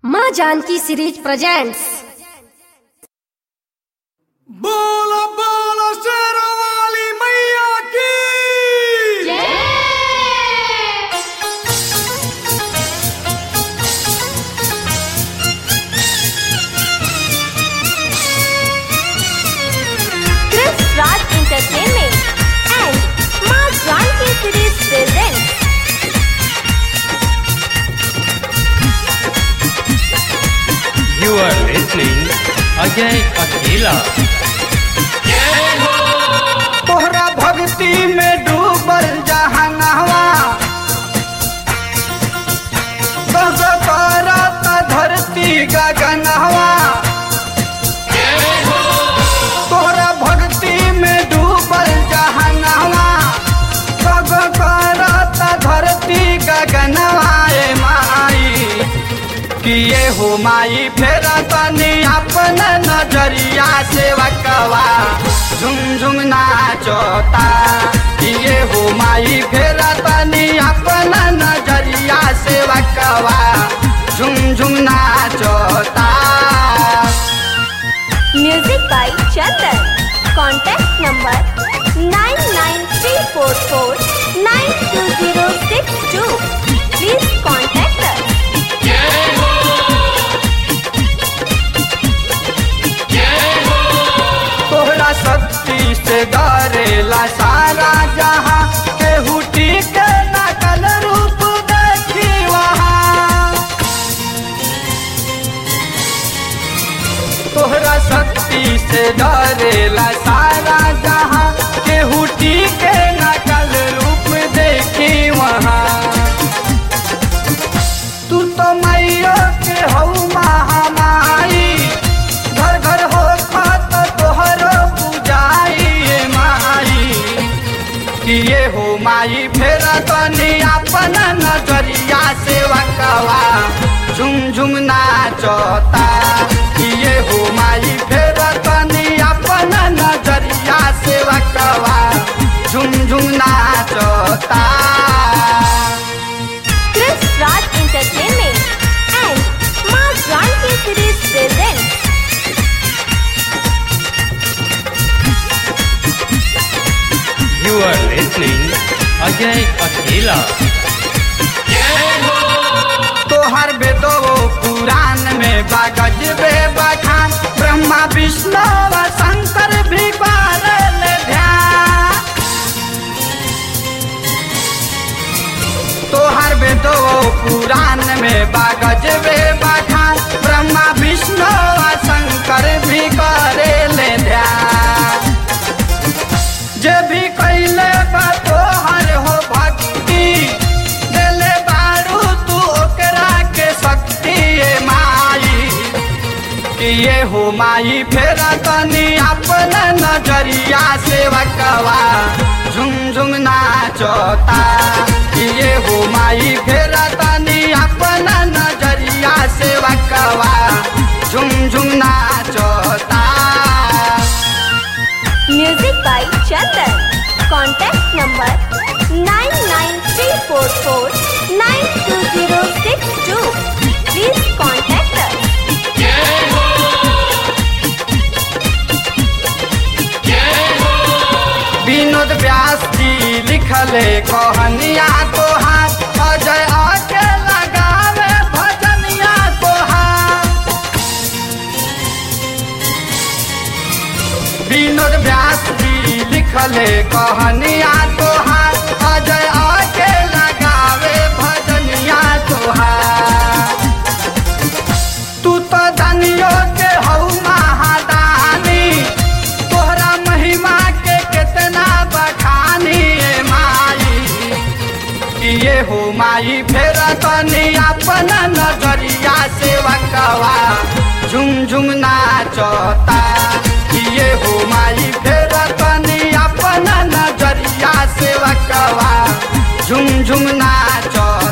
माँ Janaki series presents बोलो बोलो शेरों वाली मैया की Chris Raj Entertainment and Ma Janki Series presents You are listening Ajay Akela. तोहरा भक्ति में डूबल जहनवा बस करत धरती गगनवा तोहरा भक्ति में डूबल जहनवा सब करत धरती गगनवा ए माई किए हो माई फेर तनी अपन नजरिया से वकवा झुम झुम नाचता किए हो माई फेर तनी अपन नजरिया से वकवा झुम झुम नाचता Music by Chandan. Contact number 99344 92062. Please contact us. तोहरा शक्ति से डरेला सारा जहां केहू टीके नकल रूप देखी वहाँ तोहरा शक्ति से डरेला सारा जहां केहू टीके नकल रूप देखी वहाँ तू तो मैयो के हऊ महामाई घर घर हो खत तोहरो पूजाई ए माई किए हो माई फेर तनी अपन नजरिया से वकवा झुम झुम नाचता किए हो माई फेर तनी अपन नजरिया से वकवा झुम झुम नाचता Chris Raj Entertainment and Ma Janki Series presents You are listening Ajay Akela. तोहर बेदो पुराण में बागज बे बखान ब्रह्मा विष्णु व शंकर भी पारल ध्यान तोहर बेदो पुराण में बागज बे बखान ब्रह्मा विष्णु व शंकर भी करेल ध्यान जे भी कैले बा तोहर हो भक्ति देले बारू तू ओकरा के शक्ति ए माई किए हो माई फेर तनी अपन नजरिया से वकवा झुम झुम नाचता किए हो माई फेर तनी अपन नजरिया से वकवा झुम झुम नाचता Music by Chandan. Contact number 99344 92062. Please contact us. Vinod Vyas जी लिखले कहानिया तोहार अजय आके लगावे भजनिया तोहार विनोद व्यास जी लिखले कहानिया तोहार अजय आके लगावे भजनिया तोहार तू तो दानियो के हऊ महादानी तोहरा महिमा के कितना बखानी ए माई किए हो माई फेर तनी अपन नजरिया से वकवा झुम झुम नाचता किए हो माई फेर तनी अपन नजरिया से वकवा झुम झुम नाचता